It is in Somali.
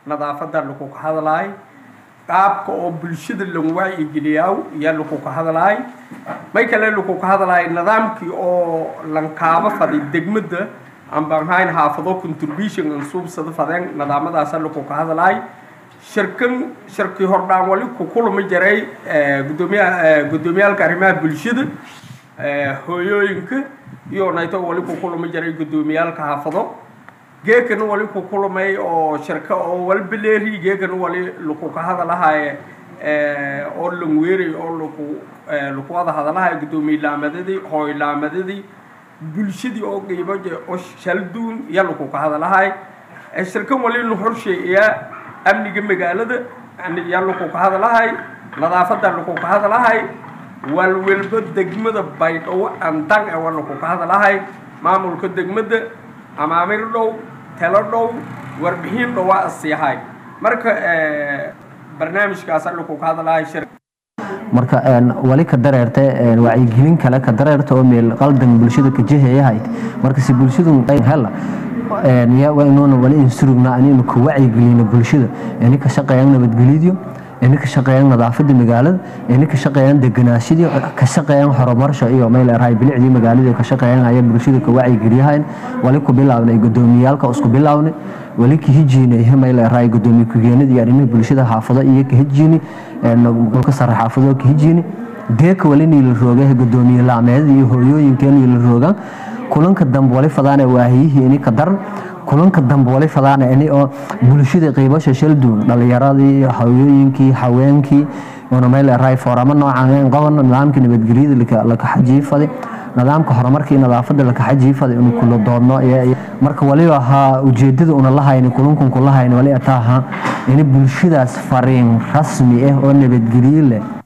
nadaafada laku ka hadlaay qaabka oo bulshada lan wacyigeliyaa yaa laku ka hadlaay may kale laku ka hadlaay nidaamkii oo lankaaba faday degmada aan baan hayn xaafado contribution aan suubsada fadeen nidaamadaasa laku ka hadlaay shirkan shirkii hordhaan wali ku kulmi jiray gudoomiyaha gudoomiyaalka arrimaha bulshada hooyooyinka iyo nayto wali ku kulmi jiray gudoomiyaalka xaafado geekana wali ku kulmay oo shirka oo walbaleeri geekana wali laku ka hadalahaye oo langweeray oo laku laku wada hadalahaye gudoomiye laamadadii hooy laamadadii bulshadii oo qiibo oo shalduun iyo laku ka hadalahay shirkan wali nu horsheeyaa amniga magaalada yaa laku ka hadalahay nadaafada laku ka hadalahay walwalba degmada baydhabo andang ee waa laku ka hadalahay maamulka degmada amaamir dhow telo dhow warbixin dhow waa asiihay marka barnaamijkaasa laku ka hadalahay shir marka wali ka dareerta wacyigelin kale ka dareerta oo meel qaldan bulshada ka jehayahayd marka si bulshadu qayb hela inuuna wali insurugna aninu ka wacyigelino bulshada ini ka shaqeeyaan nabadgelyadiyo ini ka shaqeeyaan nadaafada magaalada ini ka shaqeeyaan deganaashadii ka shaqeeyaan horumarsha iyo meel erahay bilicdii magaalada ka shaqeeyaan ayaa bulshada ka wacyigeliyahayn wali ku bilaabnay gudoomiyaalka isku bilaabnay wali ka hijiinay meel erahay gudoomiye ku-geenada iyo arrimaha bulshada xaafado iyo ka hijiini ka sare xaafado ka hijiini deeka wali niila rooga gudoomiye laameedada iyo hooyooyinka niila roogaan kulanka dambe wali fadaana waahiyihii ini ka daran kulanka dambe wali fadaana ini oo bulshada qiibasha shalduun dhalinyaradii hooyooyinkii haweenkii una meel erahay fooramo noocan qaban nidaamka nabadgelyada laka xajiifaday nidaamka horumarka iyo nadaafada laka xajiifaday inu kula doodno marka waliba ahaa ujeedada una lahayni kulankun kulahayn wali ataaha ini bulshadaas fariin rasmi ah oo nabadgelyo leh